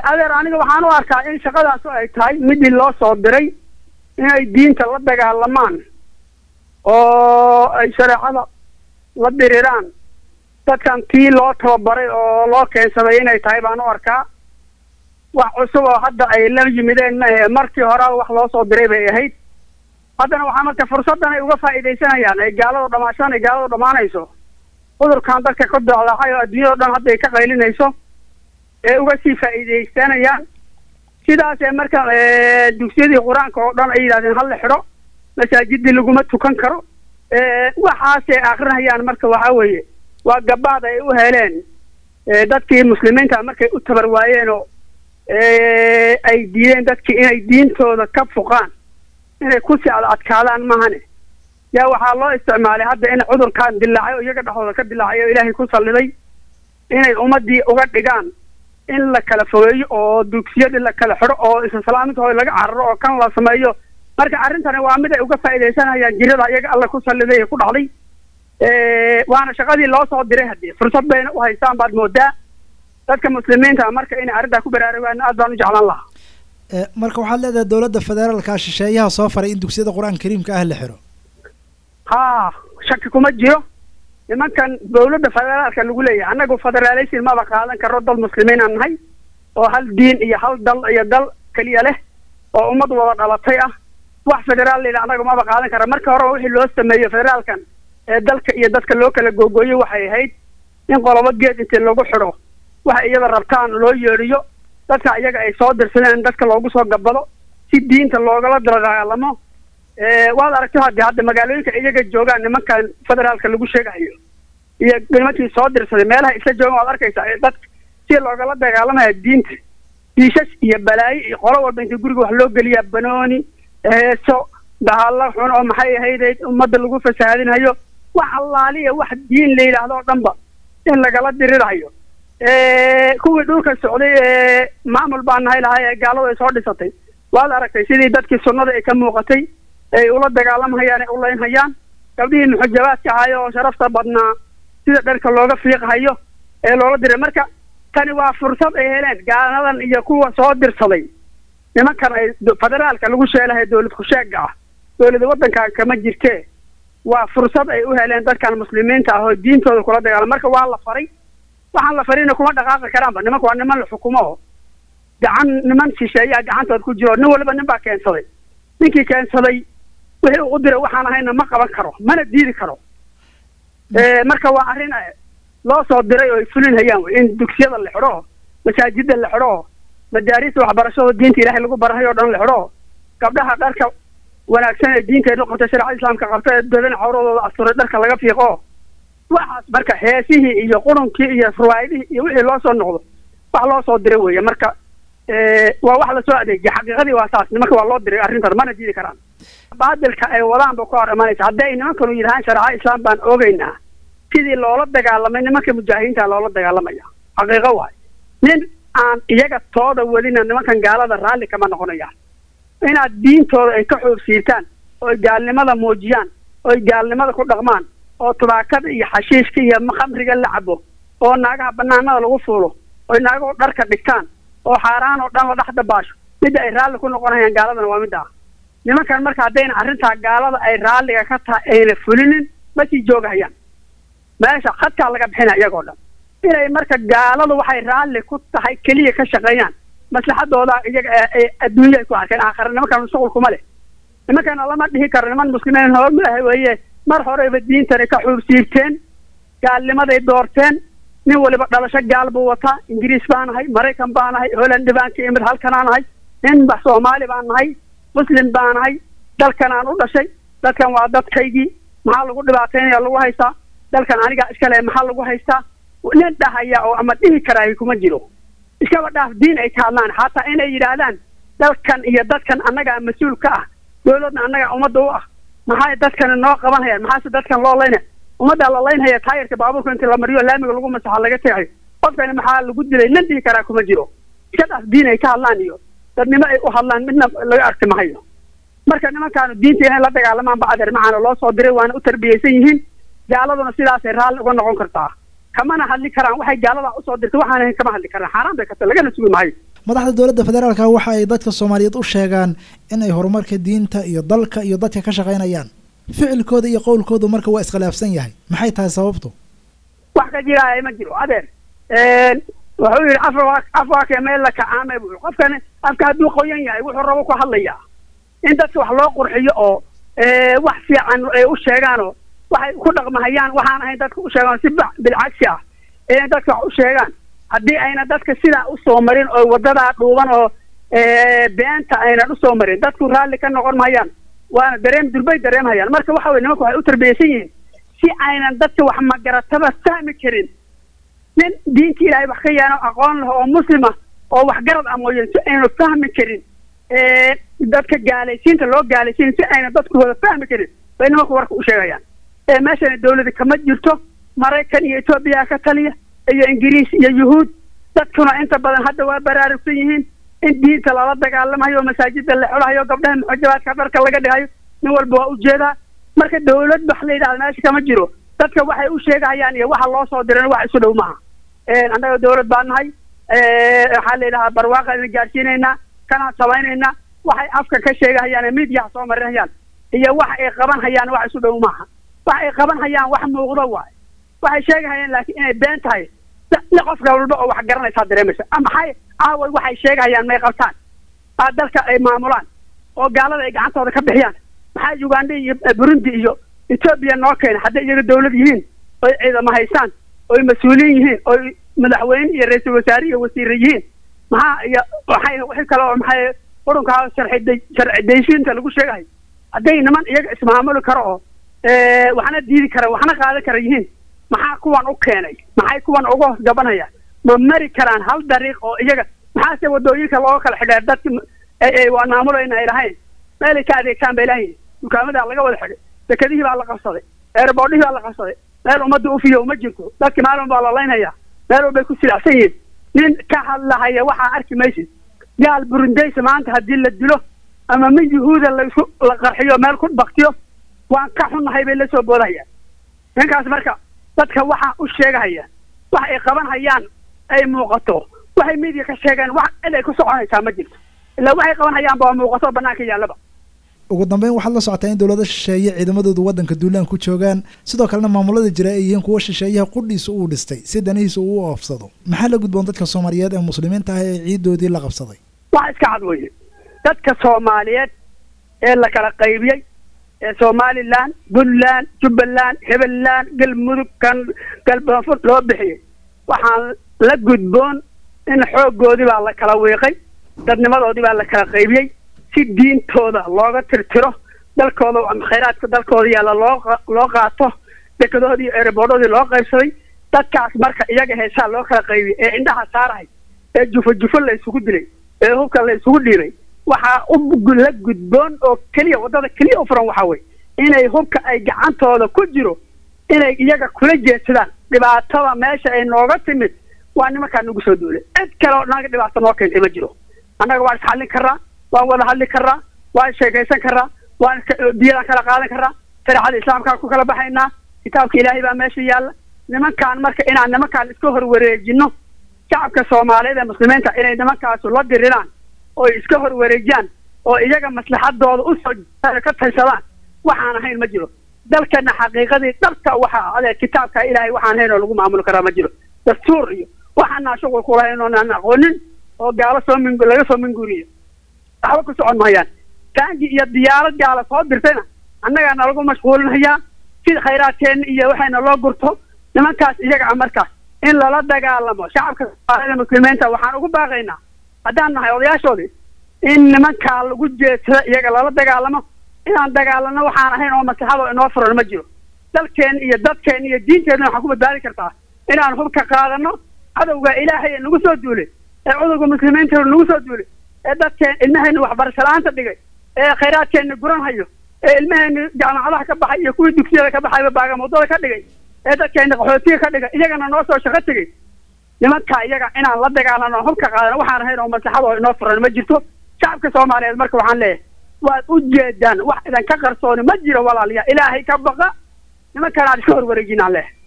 adeer aniga waxaan u arkaa in shaqadaas ay tahay midii loo soo diray inay diinta la dagaalamaan oo ay shareecada la diriraan dadkan tii loo tababaray oo loo keensaday inay tahay baan u arkaa wax cusub oo hadda ay la yimideen maahe markii horeba wax loo soo diray bay ahayd haddana waxaa marka fursaddan ay uga faa'iidaysanayaan ay gaaladu dhamaashaan ay gaaladu dhammaanayso cudurkan dadka ka docdaxay oo adduunyado dhan hadda ay ka qaylinayso ee uga sii faa'iidaysanayaan sidaasee marka dugsiyadii qur-aanka oo dhan ay yidhahdeen hala xidho masaajidii laguma tukan karo waxaasay akrinayaan marka waxaa weeye waa gabaad ay u heleen dadkii muslimiinta markay u tabar waayeen oo ay diideen dadkii inay diintooda ka fuqaan inay kusii ad adkaadaan mahane yaa waxaa loo isticmaalay hadda in cudurkan dilaacay oo iyaga dhexdooda ka dilaacay oo ilaahay ku salliday inay ummadii uga dhigaan in la kala fogeeyo oo dugsiyadii la kala xidho oo islaamintooda laga cararo oo kan la sameeyo marka arrintani waa mid ay uga faa'iidaysanayaan jirada iyaga alla ku salliday ee ku dhacday waana shaqadii loo soo diray haddii fursad bayna u haystaan baad moodaa dadka muslimiinta marka inay arrintaa ku baraarugaan aad baan u jeclaan lahaa marka waxaad leedahay dowladda federaalka shisheeyaha soo faray in dugsiyada qur-aanka kariimka ah la xiro ha shaki kuma jiro nimankan dowladda federaalka lagu leeyahay annagu federaaleysin maba qaadan karo dal muslimiin aan nahay oo hal diin iyo hal dal iyo dal keliya leh oo ummad wada dhalatay ah wax federaal layidha annagu maba qaadan kara marka horeba wixii loo sameeyo federaalkan ee dalka iyo dadka loo kala googooyo waxay ahayd in qolobo geed intii lagu xidho waxa iyada rabtaan loo yeedhiyo dadka iyaga ay soo dirsadeen dadka loogu soo gabado si diinta loogala dagaalamo waad aragto haddii hadda magaalooyinka iyaga joogaan nimankan federaalka lagu sheegayo iyo nimankii soo dirsaday meelaha isla joogan waad arkaysaa ee dadka si loogala dagaalamaya diinta diishash iyo balaayo iyo qolo walba inta guriga wax loo geliyaa banooni heeso bahalla xun oo maxay ahaydeyd ummadda lagu fasahaadinayo wax allaaliya wax diin la yidhaahdo oo dhanba in lagala dirirayo kuwii dhulka socday ee maamul baan nahay lahay ee gaaladu ay soo dhisatay waad aragtay sidii dadkii sunnada ay ka muuqatay ay ula dagaalamhayaan ay ulaynhayaan gabdhihii muxujabaadka ahayo oo sharafta badnaa sida dharka looga fiiqhayo ee loola diray marka tani waa fursad ay heleen gaaladan iyo kuwa soo dirsaday nimankan ay federaalka lagu sheelahay dowlad kusheega ah dowlada waddankan kama jirtee waa fursad ay u heleen dadkan muslimiinta ah oo diintooda kula dagaalam marka waa la faray waxaan la farina kuma dhaqaaqi karaanba nimanka waa niman la xukumo gacan niman shisheeyaa gacantood ku jiro nin waliba nin baa keensaday ninkii keensaday wixii u diray waxaan ahayna ma qaban karo mana diidi karo marka waa arrin loo soo diray oo ay fulinhayaan wey in dugsiyada la xidho masaajida la xidho madaarista waxbarashada diinta ilaahay lagu barahay oo dhan la xidho gabdhaha dharka wanaagsan ee diinteenu qabta shareecada islaamka qabta ee dadan cawradooda asturay dharka laga fiiqo waxaas marka heesihii iyo qurunkii iyo ruwaayadihii iyo wixii loo soo noqdo wax loo soo diray weeye marka waa wax lasoo adeejiya xaqiiqadii waa saas nimanka waa loo diray arrintan mana diidi karaan baadilka ay wadaan ba ka hor imanaysa haddi ay nimankanu yidhahaan shareeca islaam baan ogeynaa sidii loola dagaalamay nimanka mujaahidiinta loola dagaalamaya xaqiiqo waay nin aan iyaga tooda wadina nimankan gaalada raalli kama noqonayaan inaad diintooda ay ka xoogsiirtaan ooy gaalnimada muujiyaan ooy gaalnimada ku dhaqmaan oo tubaakada iyo xashiishka iyo khamriga la cabo oo naagaha banaanada lagu fuulo oy naagahu dharka dhigtaan oo xaaraan oo dhan la dhex dabaasho midda ay raalli ku noqonayaan gaaladana waa midda ah nimankan marka haddayna arrintaa gaalada ay raalliga ka tahay ayna fulinin ma sii joogahayaan meesha khadkaa laga bixina iyagoo dhan inay marka gaaladu waxay raalli ku tahay keliya ka shaqeeyaan maslaxadooda iyaga adduunya ay ku arkeen aakhare nimankan shuqul kuma leh nimankana lama dhihi karo niman muslimiin hoomaaha weeye mar horeyba diintani ka xuubsiibteen gaalnimaday doorteen nin waliba dhalasho gaal buu wataa ingiriis baa nahay maraykan baa nahay holandi baan ka imid halkanaa nahay nin ba soomaali baan nahay muslim baa nahay dalkanaan u dhashay dadkan waa dadkaygii maxaa lagu dhibaataynaya lagu haystaa dalkan anigaa iskale maxaa lagu haystaa nin dhahaya oo ama dhihi karaayo kuma jiro iskaba dhaaf diin ay ka hadlaan xataa inay yidhaahdaan dalkan iyo dadkan annagaa mas-uul ka ah dowladna annagaa ummadda u ah maxay dadkani noo qabanhayaan maxaase dadkan loo layna ummaddaa la laynhaya taayirka baabuurka intii la mariyo laamiga lagu masaxa laga tegayo qofkani maxaa lagu dilay nin dhihi karaa kuma jiro iska dhaaf diin ay ka hadlaan iyo dadnimo ay u hadlaan midna laga arki mahayo marka nimankaanu diinta inay la dagaalamaan bacdeer macaana loo soo diray waana u tarbiyeysan yihiin gaaladuna sidaasay raalli uga noqon kartaa kamana hadli karaan waxay gaalada usoo dirtay waxaan ahayn kama hadli karaan xaaraan bay karta lagana sugi maayo madaxda dowladda federaalka waxa ay dadka soomaaliyeed u sheegaan in ay horumarka diinta iyo dalka iyo dadka ka shaqaynayaan ficilkooda iyo qowlkoodu marka waa iskhilaafsan yahay maxay tahay sababtu wax ka jiraaya ma jiro adeer wuxuu yidhi afar afwaake meel la kacaamay buu qofkan afka hadduu qoyan yahay wuxuu rabo ku hadlayaa in dadka wax loo qurxiyo oo wax fiican ay u sheegaanoo waxay ku dhaqmahayaan waxaan ahayn dadka u sheegaan si bilcagsi ah inay dadka wax u sheegaan haddii ayna dadka sidaa usoo marin oo wadadaa dhuuban oo beenta aynan usoo marin dadku raalli ka noqon mahayaan waana dareem durbay dareemhayaan marka waxa weye nimanku waxay u tarbiyeysan yihiin si aynan dadka wax magarataba fahmi karin nin diinta ilaahay wax ka yaano aqoon leh oo muslima oo waxgarad ah mooyeen si aynu fahmi karin dadka gaalaysiinta loo gaalaysiin si ayna dadku wada fahmi karin bay nimanku warka u sheegayaan meeshana dawlada kama jirto maraykan iyo etoobiya ka taliya iyo ingiriis iyo yuhuud dadkuna inta badan hadda waa baraarugsan yihiin in diinta lala dagaalamayo oo masaajida la xulahayo gabdhaha muxajabaadka dharka laga dhigayo nin walba waa ujeedaa marka dawlad wax la yidhahda meesha kama jiro dadka waxay u sheegahayaan iyo waxa loo soo diran wax isu dhow maaha annaga dawlad baa nahay waxaa la yidhahaa barwaaqa ina gaarsiinaynaa kanaan samaynaynaa waxay afka ka sheegahayaan midiyaha soo marinhayaan iyo wax ay qaban hayaan wax isu dhow maaha wax ay qaban hayaan wax muuqdo waay waxay sheegahayaan laakiin inay been tahay qofka walba oo wax garanaysaa dareemaysa maxay aaway waxay sheegahayaan may qabtaan aa dalka ay maamulaan oo gaalada ay gacantooda ka bixiyaan maxaa uganda iyo burundi iyo etoobiya noo keena hadday iyaga dawlad yihiin oy ciidamo haystaan oy mas-uuliyin yihiin oy madaxweyne iyo ra-iisul wasaare iyo wasiire yihiin maxaa iyo waxay wixii kale oo maxay qurunkaa sharci sharci daysiinta lagu sheegahay hadday niman iyaga ismaamuli karo oo waxna diidi kara waxna qaadan kara yihiin maxaa kuwan u keenay maxay kuwan uga hoos gabanayaan ma mari karaan hal dariiq oo iyaga maxaase wadooyinka looga kala xidheer dadka waa maamulayna ay lahayn meelay ka adeegtaan bay lahayn dukaamadaa laga wada xidhay dekedihii baa la qabsaday eerboodhihii baa la qabsaday meel ummadda ufiyo ma jirto dadki maalin baa la laynhayaa meel walbay ku silacsan yihiin nin ka hadlahaya waxaa arki maysid gaal burundaysa maanta haddii la dilo ama min yuhuuda laisku la qarxiyo meel ku baktiyo waan ka xunnahay bay la soo boodahayaan ninkaas marka dadka waxaa u sheegahaya wax ay qaban hayaan ay muuqato waxay midiya ka sheegeen wax cid ay ku soconaysaa ma jirto ilaa waxay qaban hayaanba waa muuqato banaanka yaallaba ugu dambeyn waxaad la socotaa in dowlada shisheeye ciidamadoodu waddanka duulaan ku joogaan sidoo kalena maamulada jira ay yihiin kuwa shisheeyaha qudhiisa uu dhistay si danihiisa uu u oofsado maxaa la gudboon dadka soomaaliyeed ee muslimiinta ah ee ciidoodii la qabsaday wax iska cad weye dadka soomaaliyeed ee la kala qaybiyey ee somalilan puntland jubbaland hibeland galmudug kan galbanfur loo bixiyey waxaan la gudboon in xooggoodii baa la kala wiiqay dadnimadoodii baa la kala qaybiyey si diintooda looga tirtiro dalkooda khayraadka dalkooda yaalla loo loo qaato dekedoodii ereboodoodii loo qaybsaday dadkaas marka iyaga heesaa loo kala qaybiyey ee indhaha saarahay ee jufo jufo la isugu dilay ee hubka la isugu dhiiray waxaa u la gudboon oo keliya waddada keliya u furan waxaa weye inay hubka ay gacantooda ku jiro inay iyaga kula jeedsadaan dhibaatada meesha ay nooga timid waa nimankaa nagu soo duulay cid kale oo naga dhibaato noo keentay ma jiro annaga waan isxallin karraa waan wada hadli karraa waan sheekaysan karraa waan diyadaan kala qaadan karraa shareecada islaamkaan ku kala baxaynaa kitaabka ilaahay baa meesha yaalla nimankaan marka inaan nimankaan iska horwareejino shacabka soomaaliyeed ee muslimiinta inay nimankaasu la diriraan oo iska horwareejiyaan oo iyaga maslaxadooda usoo ka taysadaan waxaan ahayn ma jiro dalkana xaqiiqadii dhabta waxaa adeer kitaabka ilaahay waxaan hayn oo lagu maamuli karaa ma jiro dastuur iyo waxaanaa shuqul kulahayn oonaan aqoonin oo gaalo soo min laga soo minguuriyo waxba ku socon mahayaan taangi iyo diyaarad gaala soo dirtayna annagaa nalagu mashquulinayaa si khayraadkeenna iyo waxayna loo gurto nimankaas iyaga a markaas in lala dagaalamo shacabka soomaalida muslimiinta waxaan ugu baaqaynaa haddaan nahay odayaashoodii in nimankaa lagu jeedsado iyaga lala dagaalamo inaan dagaalano waxaan ahayn oo maslaxado inoo furan ma jiro dalkeen iyo dadkeen iyo diinteenna waxaan ku badbaadi kartaa inaan hubka qaadano cadowga ilaahay nagu soo duulay ee cudurga muslimiinta nagu soo duulay ee dadkeen ilmaheenna waxbarasho la-aanta dhigay ee khayraadkeenna guran hayo ee ilmaheenna jaamacadaha ka baxay iyo kuwii dugsiyada ka baxayba baagamuudada ka dhigay ee dadkeenna qaxootiga ka dhigay iyagana noo soo shaqo tegey nimankaa iyaga inaan la dagaalano hubka qaadano waxaan ahayn oo maslaxado inoo furan ma jirto shacabka soomaaliyeed marka waxaan leeyahay waad u jeedaan wax idan ka qarsooni ma jiro walaalayaa ilaahay ka baqa nimankaan aan iska horwareejinaan leh